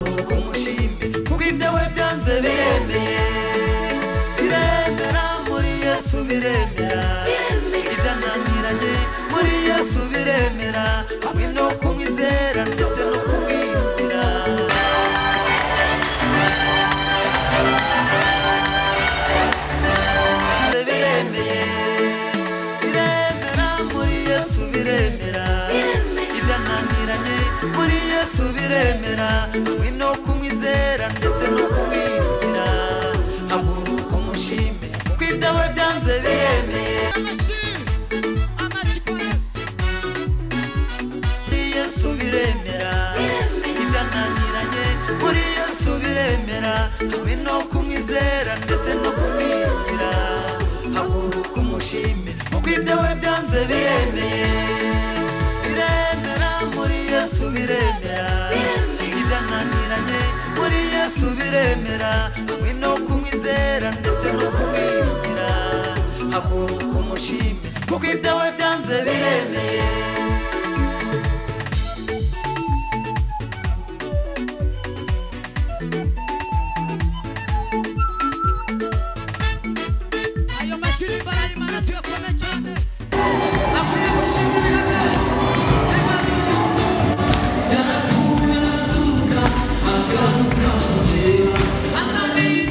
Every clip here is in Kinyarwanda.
nuko mushime kuko ibyo we byanze biremeye biremera muri yesu biremera ibyo ananiranye muri yesu biremera hamwe no kumwizera ndetse no kumwiyumvira biremeye biremera muri yesu biremera ibyo ananiranye muri yesu biremera hamwe no kumwizera ndetse no kumwiyumvira haguruka umushime kuko ibyo we byanze biremeye muri yesu biremera ibyo ananiranye muri yesu biremera hamwe no kumwizera ndetse no kumwiyumvira haguruka umushime kuko ibyo we byanze biremeye biremera muri yesu biremera ibyo ananiranye muri yesu biremera hamwe no kumwizera ndetse no kumwiyumvira haguruka umushime kuko ibyo we byanze biremeye ayo mashuri barayimana tuyakomeye cyane akwiye gushimira neza Thank you.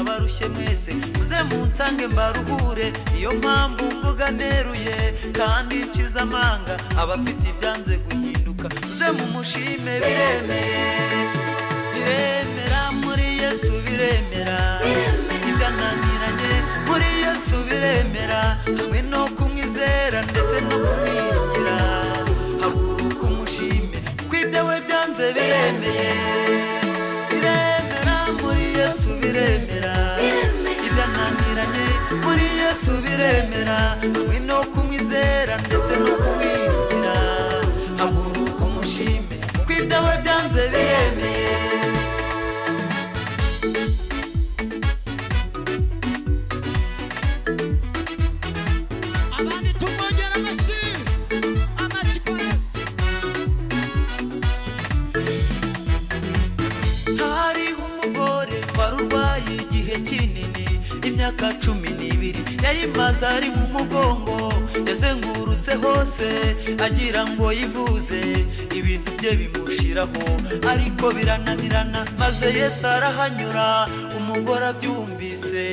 mwarushye mwese muze munsange mbaruhure niyo mpamvu mvuga neruye kandi nshize amanga abafite ibyanze guhinduka muze mumushime biremeye biremera muri yesu biremera ibyananiranye muri yesu biremera hamwe no kumwizera ndetse no kumwiringira haguruka umushime kuko ibyo we byanze biremeye biremera muri yesu biremera ibyananiranye muri yesu biremera hamwe no kumwizera ndetse no kumwiringira haguruka umushime kuko ibyo we byanze biremeye abandi tumwongera amashyi amashyi koreza hariho umugore wari urwaye igihe kinini imyaka cumi n'ibiri yayimaze ari mu mugongo yazengurutse hose agira ngo yivuze ibintu bye bimushiraho ariko birananirana maze yesu arahanyura umugore abyumvise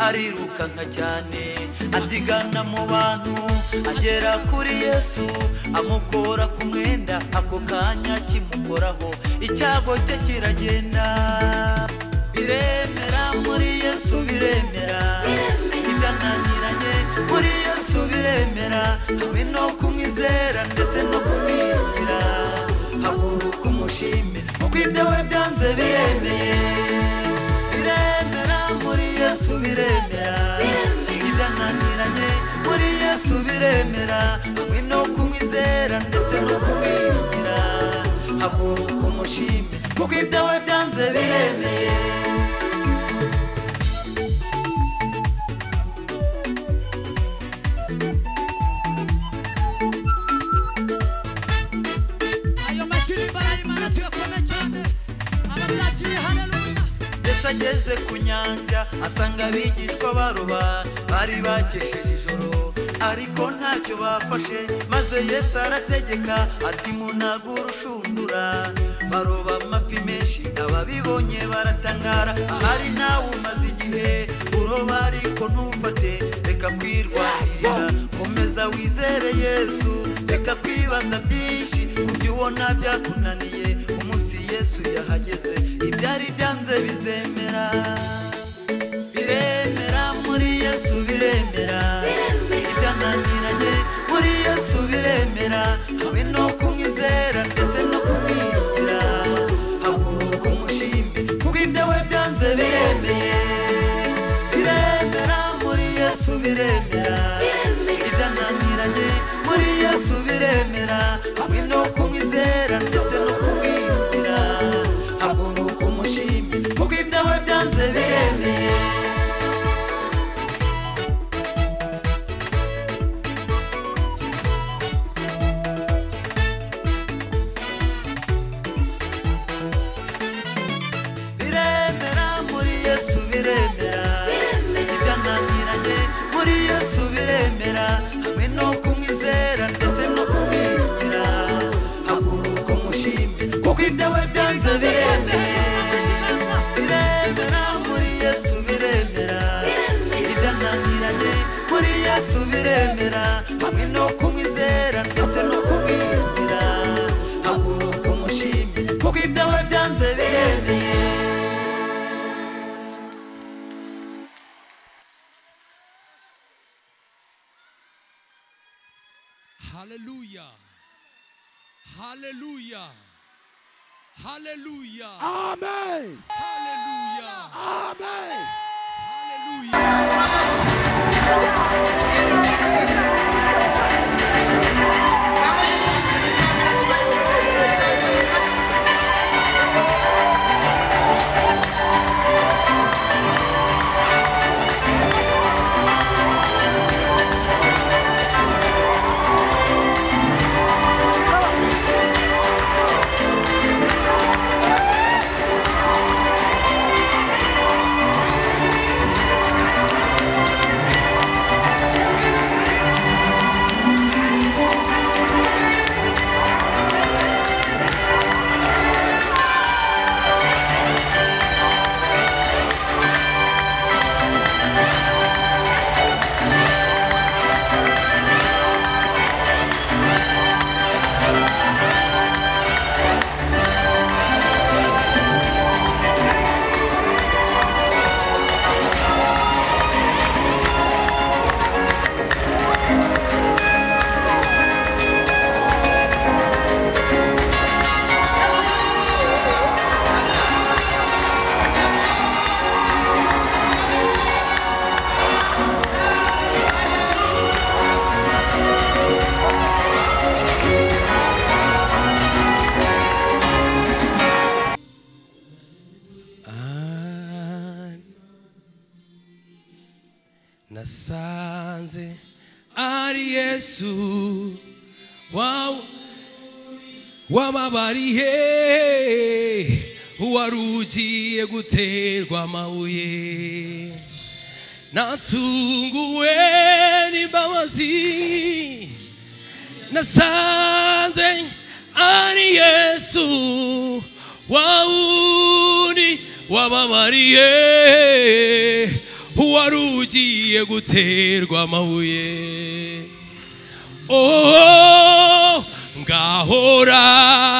arirukanka cyane abyigana mu bantu agera kuri yesu amukora ku mwenda ako kanya kimukoraho icyago cye kiragenda biremera muri yesu biremera ibyananiranye muri yesu biremera hamwe no kumwizera ndetse no kumwiringira haguruka umushime kuko ibyo we byanze biremeye biremera muri yesu biremera ibyananiranye muri yesu biremera hamwe no kumwizera ndetse no kumwiringira haguruka umushime kuko ibyo we byanze biremeye ayo mashyi barayimana tuyakome cyane ababiragiye hareruya yesu ageze ku nyanja asanga abigishwa baroba bari bakesheje ijoro ariko ntacyo bafashe maze yesu arategeka ati munagura ushundura baroba amafi menshi ababibonye baratangara ahari nawe umaze igihe uroba ariko ntufate reka kwirwanirira komeza wizere yesu reka kwibaza byinshi ku byo ubona byakunaniye umunsi yesu yahageze ibyari byanze bizemera biremera muri yesu biremera ibyananiranye muri yesu biremera hamwe no kumwizera ndetse no kumwiringira haguruka umushimbe kuko ibyo we byanze biremeye biremera muri yesu biremera ibyananiranye muri yesu biremera hamwe no kumwizera ndetse no kumwiringira haguruka umushimbe kuko ibyo we byanze biremeye biremera muri yesu biremera ibyananiranye muri yesu biremera hamwe no kumwizera ndetse no kumwiringira haguruka umushime kuko ibyo we byanze biremeye biremera muri yesu biremera ibyananiranye muri yesu biremera hamwe no kumwizera ndetse no kumwiringira haguruka umushime kuko ibyo we byanze biremeye haleluya haleluya haleluya Amen. haleluya Amen. haleluya Hallelujah. nasanze ari yesu waw- w'ababarihe uwari ugiye guterwa amabuye natunguwe n'imbabazi nasanze ari yesu wawundi wababariye uwari ugiye guterwa amabuye oh ngahora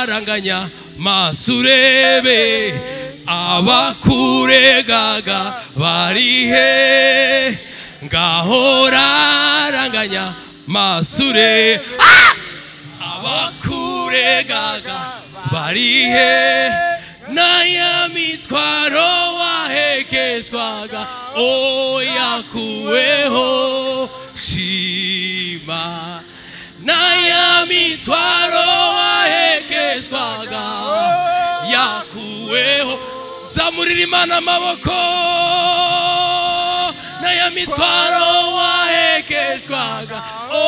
ranganya maso urebe abakuregaga barihe ngahora ranganya maso urebe Ah! abakuregaga barihe naya mitwaro wahekeshwaga oyakuweho shima naya mitwaro wahekeshwaga yakuweho zamurira imana amaboko naya mitwaro wahekeshwaga o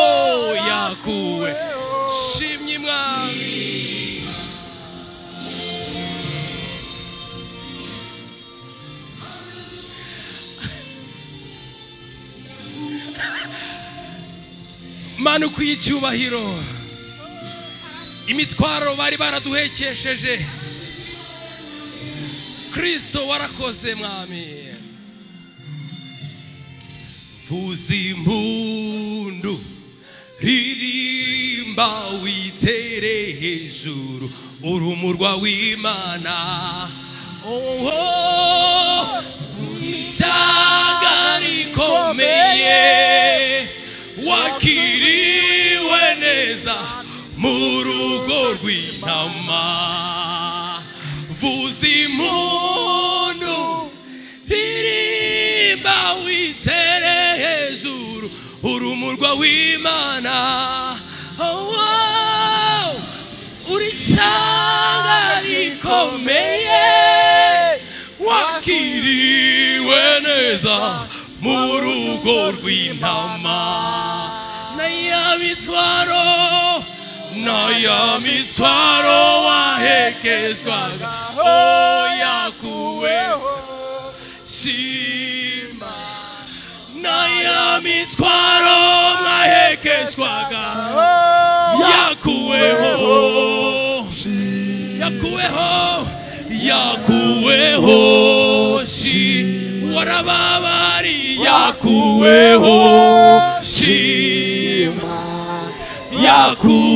yakuwe shimye mwami mana ukwiye icyubahiro imitwaro bari baraduhekesheje kristo warakoze mwami vuza impundu ririmba witere hejuru urumurwa w'imana oho ishyanga rikomeye wakiriwe neza mu rugo rw'intama vuza impundu ririmba witere hejuru urumurwa w'imana Oh, wow. uri ishyanga rikomeye wakiriwe neza mu rugo rw'intama n'ay'amitwaro n'ay'amitwaro wahekezwaga oyakuweho shima naya mitwaro mwahekeshwaga yakuweho yakuweho yakuweho shi warababari yakuweho shima yakuweho